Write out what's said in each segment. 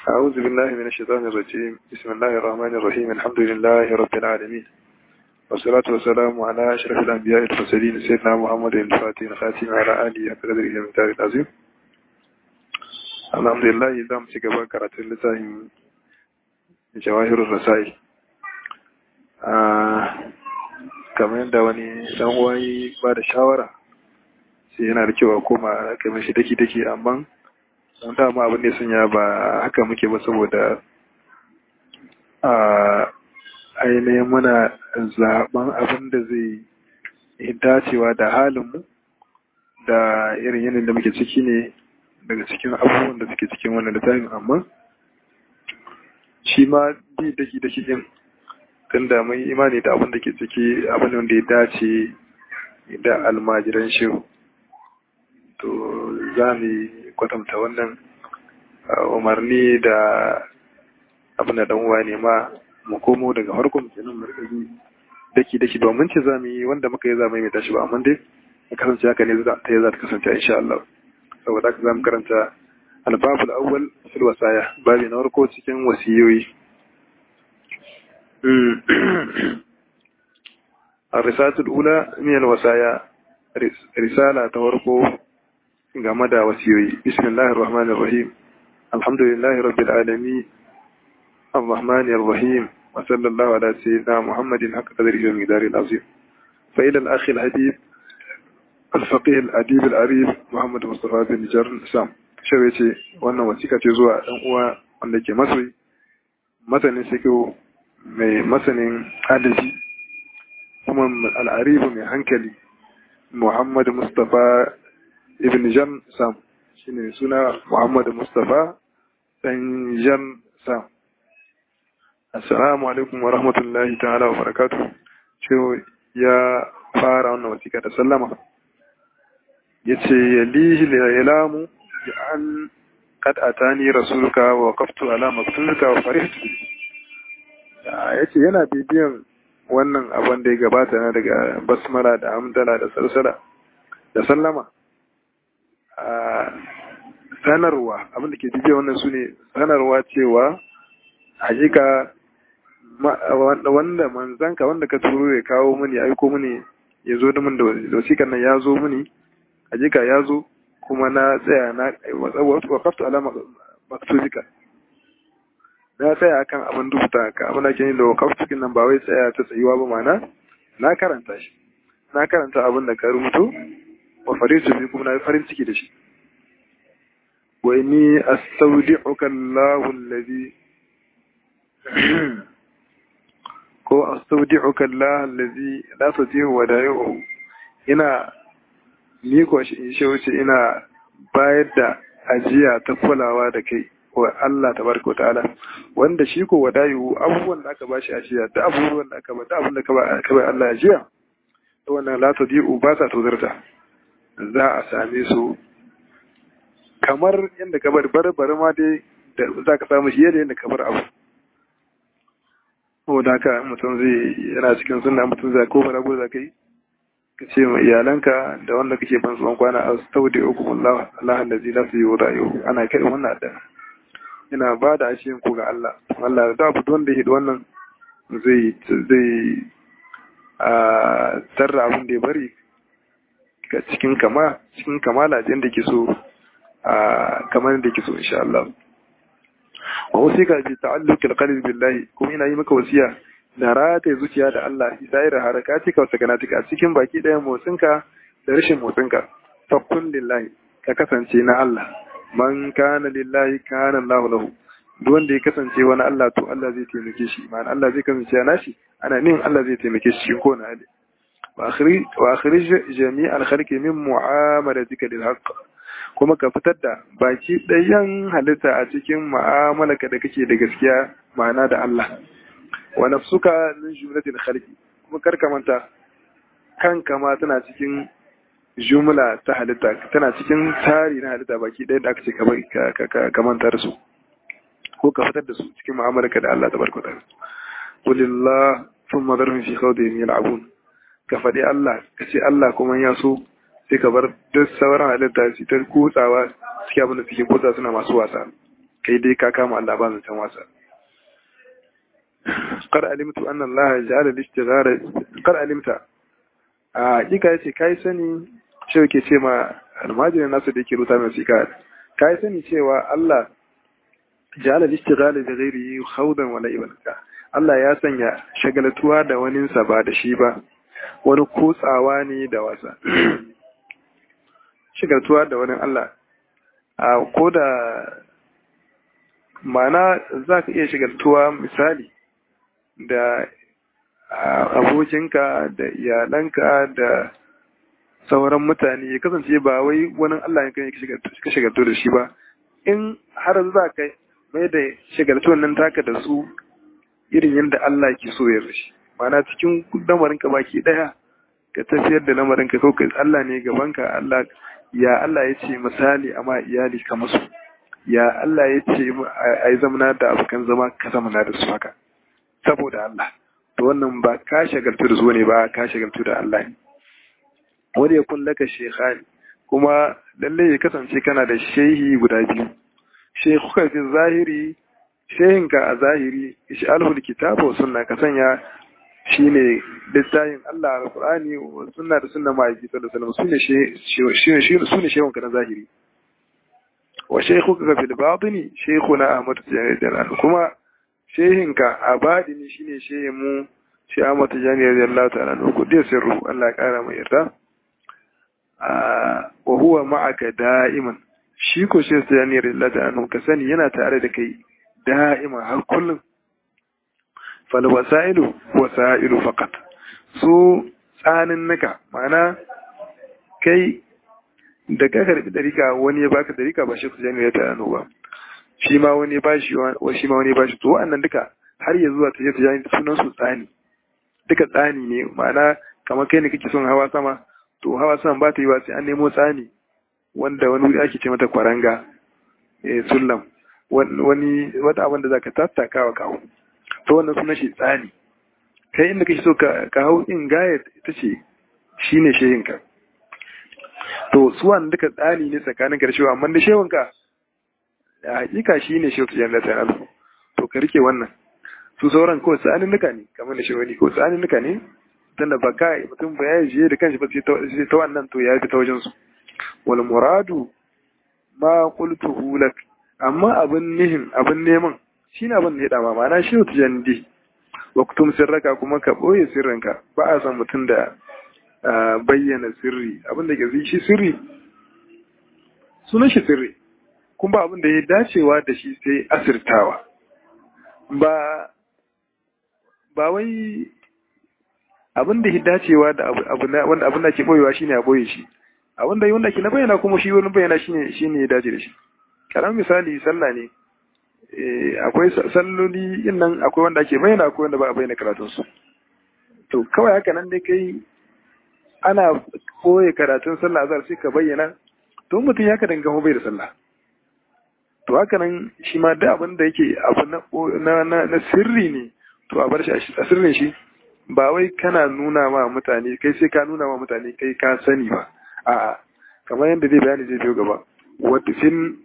أعوذ بالله من الشيطان الرجيم بسم الله الرحمن الرحيم الحمد لله رب العالمين والصلاة والسلام على أشرف الأنبياء المرسلين سيدنا محمد الفاتح الخاتم على آله حق قدره المختار العظيم الحمد لله إذا مسك بكرة اللسان جواهر الرسائل kamar yadda wani dan uwayi ba da shawara sai yana da kyau a koma kamar shi daki daki amma mun dama abin da sun ya ba haka muke ba saboda a ainihin muna zaben abin da zai yi dacewa da halinmu da irin yanayin da muke ciki ne daga cikin abubuwan da suke cikin wannan littafin amma shi ma bi daki daki din tun da mun imani da abin da ke ciki abin da ya dace da almajiran shehu to za mu kwatanta wannan umarni da abin da dan uwa ne ma mu komo daga harkon kenan markazi daki daki ba mun ce za mu yi wanda muka yi za mu yi mai tashi ba amma dai ya kasance haka ne ta yi za ta kasance insha Allah saboda haka za mu karanta albabul awwal fil wasaya babi na farko cikin wasiyoyi الرسالة الأولى من الوصايا رسالة تورقو game da wasiyoyi bismillahir rahmanir rahim alhamdulillahi rabbil alamin arrahmanir rahim wa sallallahu ala sayyidina muhammadin haqqa qadrihi wa miqdaril azim fa ila al akhi al habib al faqih al adib al arif muhammad mustafa bin jarn sam shawe ce wannan wasika ce zuwa dan uwa wanda ke masoyi masanin sikiyo mai masanin adalci kuma al arif mai hankali muhammad mustafa ibn jan sam shine suna muhammad mustafa dan jan sam assalamu alaikum wa rahmatullahi ta'ala wa barakatuh cewa ya fara wannan wasiƙa da sallama yace yalihi ilamu bi an qad atani rasuluka wa waqaftu ala maktubika wa farihtu yace yana bibiyan wannan abin da ya gabata na daga basmala da hamdala da salsala da sallama sanarwa abin da ke bibiya wannan su ne sanarwa cewa hakika wanda manzanka wanda ka turo ya kawo mini aiko mini ya zo da min da wasiƙan nan ya zo mini hakika ya zo kuma na tsaya na wakaftu alama maktubika na tsaya akan abin rubuta ka abin da ke yi da wakaftu nan ba wai tsaya ta tsayuwa ba mana na karanta shi na karanta abin da ka rubuto wa farisu bi kuma na farin ciki da shi wa inni astaudi'uka Allahu allazi ko astaudi'uka Allah allazi la tatihu wa da'ihu ina ni ko shi in wuce ina bayar da ajiya ta kulawa da kai wa Allah tabaraka ta'ala wanda shi ko wadayu abubuwan da aka bashi ajiya da abubuwan da aka ba da abin da ka ba Allah ajiya to wannan la tadi'u ba sa tozarta za a same su kamar yadda ka bar bar ma dai da za ka samu shi yadda yadda ka bar abu saboda haka mutum zai yana cikin sunna mutum zai ko bara za ka yi ka ce ma iyalanka da wanda kake ban tsohon kwana a staudi uku Allah Allah da zai lafi yi rayu ana kai wannan da ina ba da ashiyin ku ga Allah Allah da abu wanda ya wannan zai zai a tarra abin da ya bari ga cikin kama cikin kamala da ke so a kamar da ke so insha Allah wa wasika bi ta'alluqil qalbi billahi kuma ina yi maka wasiya da rata zuciya da Allah isair harakatika wa sakanatika cikin baki ɗayan motsinka da rashin motsinka fa kun lillahi ka kasance na Allah man kana lillahi kana Allah lahu duk wanda ya kasance wani Allah to Allah zai taimake shi ma'ana Allah zai kasance na shi ana nin Allah zai taimake shi ko na hali وأخرج جميع الخلق من معاملتك للحق kuma ka fitar da baki ɗayan halitta a cikin mu'amalarka da kake da gaskiya ma'ana da Allah wa nafsuka min jumlatil khalqi kuma kar ka manta kanka ma tana cikin jumla ta halitta tana cikin tari na halitta baki ɗayan da aka ce ka manta da su ko ka fitar da su cikin mu'amalarka da Allah tabaraka ta'ala qulillah thumma dharhum fi khawdihim yal'abun ka faɗi Allah ka ce Allah kuma ya so sai ka bar duk sauran halitta su ta kutsawa suke abin da suke kutsa suna masu wasa kai dai ka kama Allah ba zancen wasa qad alimtu anna Allah ja'ala al-ishtighara qad alimta a hakika yace kai sani shi yake ce ma almajirin nasu da yake ruta mai sika kai sani cewa Allah ja'ala al-ishtighara bi ghairihi khawdan wa la'iban Allah ya sanya shagaltuwa da waninsa ba da shi ba wani kutsawa ne da wasa shagaltuwa da wani Allah a ko da mana za ka iya shigaltuwa misali da abokinka da iyalanka da sauran mutane ya kasance ba wai wani Allah ya kan ka shigaltu da shi ba in har za ka mai da shigaltuwan nan taka da su irin yadda Allah ke so ya rashi mana cikin lamarinka baki daya ka tafiyar da lamarinka kawai Allah ne gabanka Allah ya Allah ya ce misali amma iyali ka musu ya Allah ya ce a yi zamana da abokan zama ka zamana da su haka saboda Allah to wannan ba ka shagaltu da su ne ba ka shagaltu da Allah ne wani ya kun laka shekhani kuma lalle ya kasance kana da shehi guda biyu shekuka fi zahiri shehinka a zahiri ishi alhul kitabu sunna ka sanya shine littafin Allah alqur'ani wa sunna da sunna ma'aiki sallallahu alaihi wasallam sune sune shehunka na zahiri wa shaykhuka fil batini shaykhuna Ahmad Tijani kuma shehinka a batini shine shehin mu shi Ahmad Tijani radiyallahu ta'ala anhu kudi sirru Allah ya kara mai yarda wa huwa ma'aka da'iman shi ko shi Tijani radiyallahu ta'ala anhu ka sani yana tare da kai da'iman har kullum fal wasailu wasailu faqat su tsanin naka ma'ana kai da ka karbi dariƙa wani ya baka dariƙa ba shi kujani ya tayano ba shi ma wani ya bashi wa shi ma wani ya bashi to wannan duka har ya zuwa tafiya tijani sunan su tsani duka tsani ne ma'ana kamar kai ne kake son hawa sama to hawa sama ba ta yi ba sai an nemo tsani wanda wani wuri ake ce mata kwaranga eh sullam wani wata abin da zaka tattaka wa kawo to wannan sunan shi tsani kai inda kake so ka hau in gaya ita ce shine shehinka to su wannan duka tsani ne tsakanin karshewa amma da shehunka a hakika shi ne shehu tujan da ta'ala to ka rike wannan su sauran kawai tsanin nuka ne kamar da shehuni ko tsanin nuka ne dan da baka mutum ba ya je da kanshi ba sai ta wannan to ya fi ta wajen su wal muradu ma qultuhu lak amma abin nihin abin neman shine abin da ya dama ma'ana shehu tujan di waktum sirraka kuma ka boye sirrinka ba a san mutum da bayyana sirri abinda ke zai shi sirri sunan shi sirri kuma abin da ya dacewa da shi sai asirtawa ba ba wai abin da ya dacewa da wanda abin da ke boyewa shine a boye shi abin da wanda ke na bayyana kuma shi wani bayyana shine shine ya dace da shi karan misali sallah ne akwai salloli yin nan akwai wanda ake bayyana akwai wanda ba a bayyana karatunsu to kawai haka nan dai kai ana koye karatun sallah azhar sai ka bayyana to mutum ya ka danga bai da sallah to haka nan shi ma da abin da yake abu na na sirri ne to a bar shi a sirrin shi ba wai kana nuna ma mutane kai sai ka nuna ma mutane kai ka sani ba a'a kamar yadda zai bayani zai biyo gaba wadfin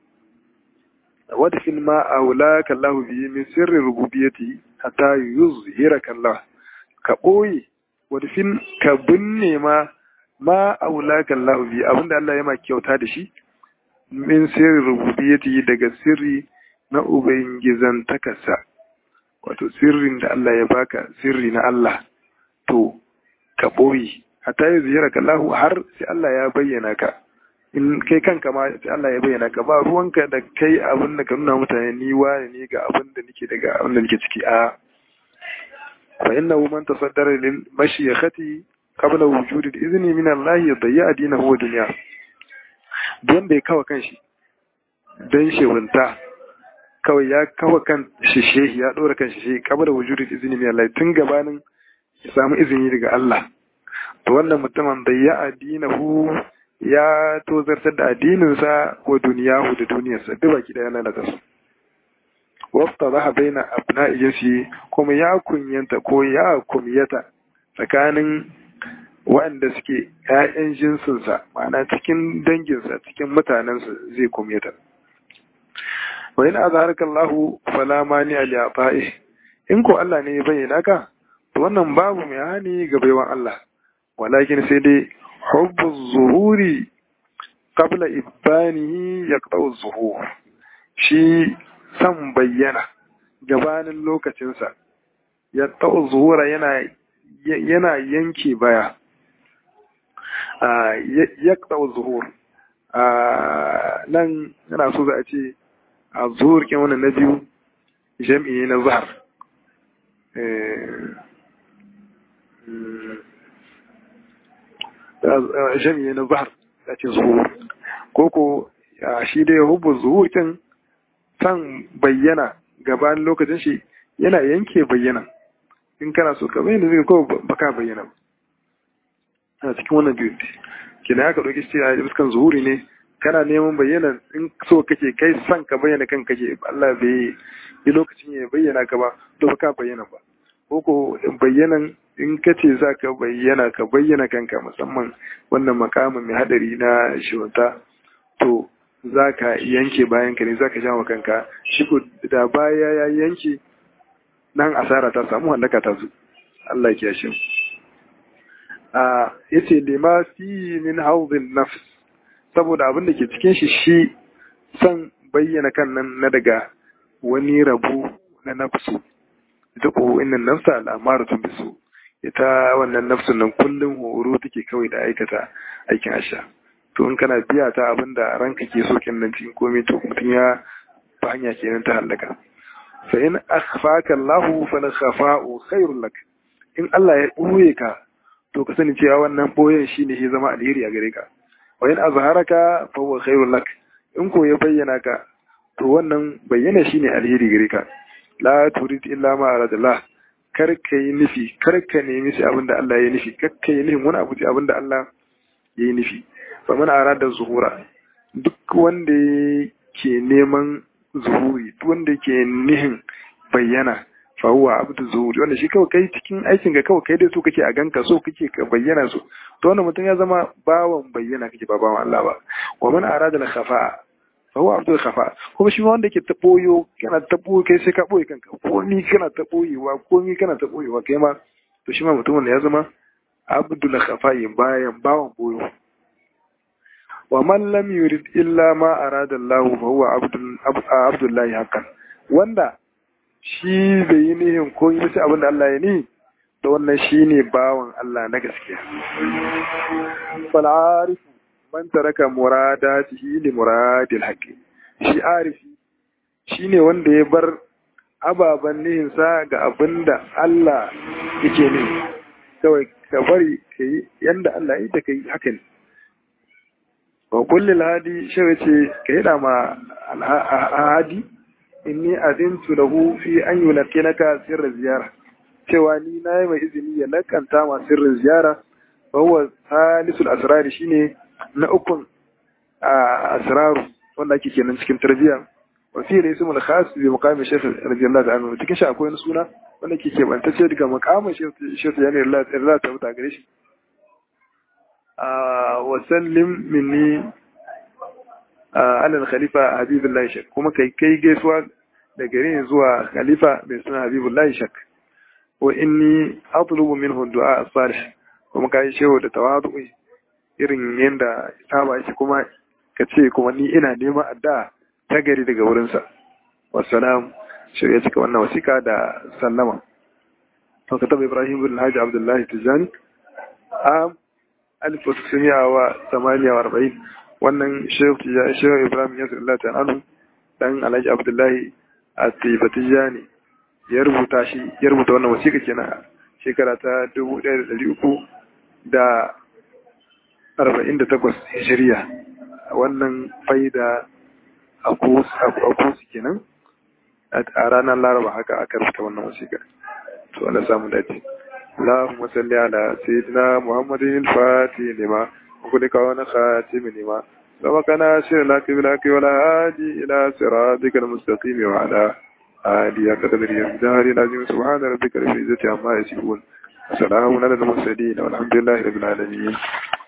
wadfin ma aulaka Allah bihi min sirri rububiyyati hatta yuzhiraka Allah ka boye wadfin ka binne ma ma aulaka Allah bihi abinda Allah ya ma kyauta da shi min sirri rububiyyati daga sirri na ubangizan takasa wato sirrin da Allah ya baka sirri na Allah to ka boye hatta yuzhiraka Allah har sai Allah ya bayyana ka in kai kanka ma sai Allah ya bayyana ka ba ruwanka da kai abin da ka nuna mutane ni wani ne ga abin da nake daga abin da nake ciki a fa innahu man tasaddara lil mashiyakhati qabla wujudi al-izni min Allah yadayya dinahu wa dunya don bai kawa kanshi dan shewunta kawai ya kawa kan shishe ya dora kan shishe qabla wujudi al-izni min Allah tun gabanin ya samu izini daga Allah to wannan mutumin da ya adinahu ya tozartar da addininsa wa duniyahu da duniyarsa duk baki daya lalata su wafta za baina abna iyasi kuma ya kunyanta ko ya kumyata tsakanin waɗanda suke ‘ya'yan jinsinsa ma'ana cikin danginsa cikin mutanensa zai kumyata wa in azharaka Allahu fala mani li ata'i in ko Allah ne ya bayyana ka to wannan babu mai hani ga baiwan Allah walakin sai dai hubbu zuhuri qabla ibanihi yaqta'u zuhur shi san bayyana gabanin lokacinsa yaqta'u zuhura yana yana yanke baya yaqta'u zuhur nan yana so za a ce a zuhur kin wannan na biyu jam'i ne na zahar jam'i na zahar a ce zuhur ko ko shi dai hubbu zuhur kin san bayyana gabanin lokacin shi yana yanke bayyana in kana so ka bayyana zai ko baka bayyana a cikin wannan biyu kina aka ɗauki shi a fuskan zuhuri ne kana neman bayyana in so kake kai san ka bayyana kan kake Allah bai yi lokacin ya bayyana ka ba to ba ka bayyana ba ko ko bayyanan in ka ce za ka bayyana ka bayyana kanka musamman wannan makamin mai hadari na shiwanta to za ka yanke bayan ka ne za ka jawo kanka shi ko da baya ya yanke nan asara ta samu hallaka ta zo Allah ya kiyashe mu a yace lima fi min hawdhin nafs saboda abin da ke cikin shi shi son bayyana kan nan na daga wani rabu na nafsu ita ko innan nafsa al'amaratun bisu ita wannan nafsun nan kullum horo take kawai da aikata aikin asha to in kana biya ta abin da ranka ke so kin nan cikin komai to mutum ya ba hanya kenan ta halaka fa in akhfaka Allah fa la khafa'u khairul lak in Allah ya ɓoye ka to ka sani cewa wannan ɓoyen shine ya zama alheri a gare ka wa in azharaka fa huwa khairul lak in ko ya bayyana ka to wannan bayyana shine alheri gare ka la turid illa ma aradallah kar ka yi nufi kar ka nemi shi abin da Allah ya nufi kar ka yi nufin wani abu ce abin da Allah ya yi nufi fa man arada zuhura duk wanda ke neman zuhuri duk wanda ke nihin bayyana fa huwa abdu zuhuri wanda shi kawai kai cikin aikin ga kawai kai dai so kake a ganka so kake ka bayyana su to wannan mutum ya zama bawan bayyana kake ba bawan Allah ba wa man arada al khafa fa huwa abdul khafa kuma shi wanda ke ta boyo kana ta boyo kai sai ka boye kanka ko ni kana ta boyewa ko ni kana ta boyewa kai ma to shi ma mutumin ya zama abdul khafa bayan bawan boyo wa man lam yurid illa ma arada Allah fa huwa abdul abdullahi hakan wanda shi bai yi nihin ko yi sai abin da Allah ya ni da wannan shine bawan Allah na gaskiya fal arifu man taraka muradatihi li muradil haqqi shi arifi shine wanda ya bar ababen nihinsa ga abin da Allah yake ne kawai ka bari ka yi yanda Allah ya yi da ka yi haka ne wa kullil hadi shi ce ka yi ma hadi inni azintu lahu fi an yulqinaka sirra ziyara cewa ni na yi mai izini ya lakanta ma sirrin ziyara wa huwa salisul asrari shine na ukun asraru wanda ake kenan cikin tarbiyya wa fi ismul khas bi muqami shaykh radiyallahu anhu cikin shi akwai wani suna wanda ke ke bantacce daga muqamin shaykh yani Allah ta muta gare shi wa sallim minni alal khalifa habibullahi shak kuma kai kai gaisuwa da gare zuwa khalifa mai suna habibullahi shak wa inni atlubu minhu du'a salih kuma kai shehu da tawadu irin yanda saba shi kuma ka ce kuma ni ina neman addu'a ta gari daga wurinsa wassalam shirya cika wannan wasika da sallama to ka taba ibrahim bin haji abdullahi tijani a alif wasu suniya wa samaniya wa arba'in wannan shehu ibrahim yasir allah ta anu dan alhaji abdullahi a tijani ya rubuta shi ya rubuta wannan wasika kenan shekara ta dubu ɗaya da ɗari uku da arba'in da takwas hijiriya wannan faida a kusi kenan a ranar laraba haka aka rubuta wannan wasiƙa to Allah samu dace اللهم صل على سيدنا محمد الفاتح لما وخلق ونخاتم لما سبقنا شر لك بلاك ولا هادي إلى صراطك المستقيم وعلى آله قدر الجهر العظيم سبحان ربك رب العزة عما يصفون وسلام على المرسلين والحمد لله رب العالمين